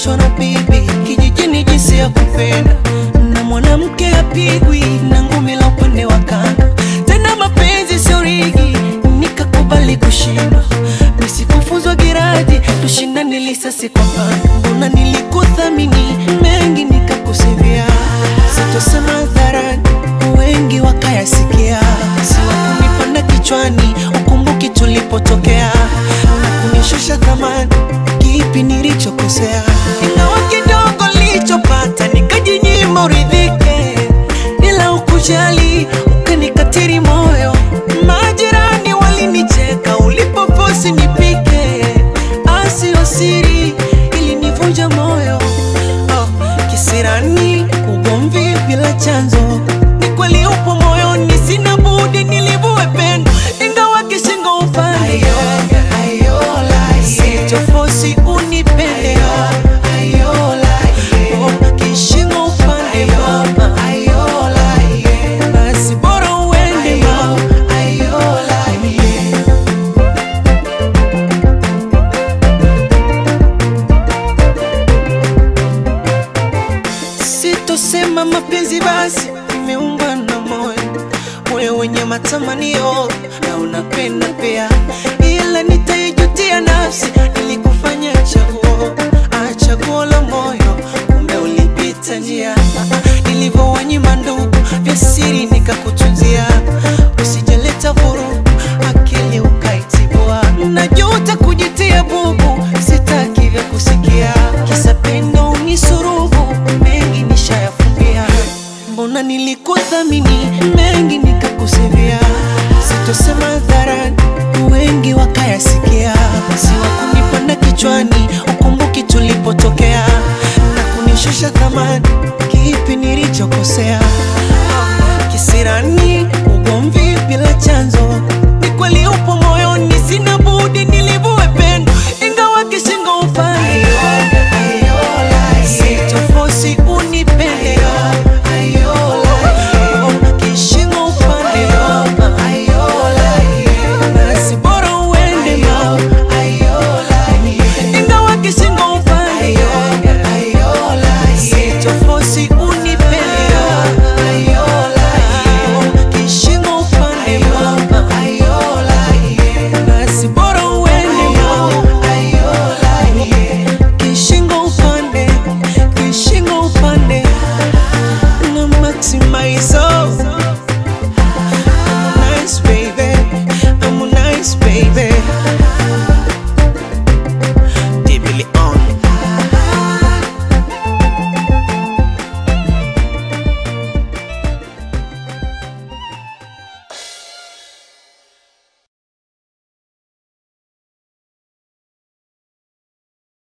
nilifundishwa na bibi kijijini jinsi ya kupenda, na mwanamke apigwi na ngumi la upande wa kando. Tena mapenzi sio rigi, nikakubali kushindwa. Nisikufuzwa giraji, tushindane lisasi kwa pando. Mbona nilikuthamini mengi nikakusivia, sitosema hadharani, wengi wakayasikia. Siwakunipanda kichwani, ukumbuki tulipotokea na kunishusha thamani, kipi nilichokosea? Ingawa kidogo nilichopata nikajinyima uridhike, ila ukujali ukanikatiri moyo. Majirani walinicheka ulipofosi nipike, asio siri ilinivunja moyo. Oh, kisirani ugomvi bila chanzo, ni kweli upo moyoni, sina budi nilivue pendo, ingawa kishingo upande sichofosi unipende Oh, kishingo upande mama, basi bora uende mama. Sitosema mapenzi basi imeumba na moyo moyo wenye matamanio na unapenda pia,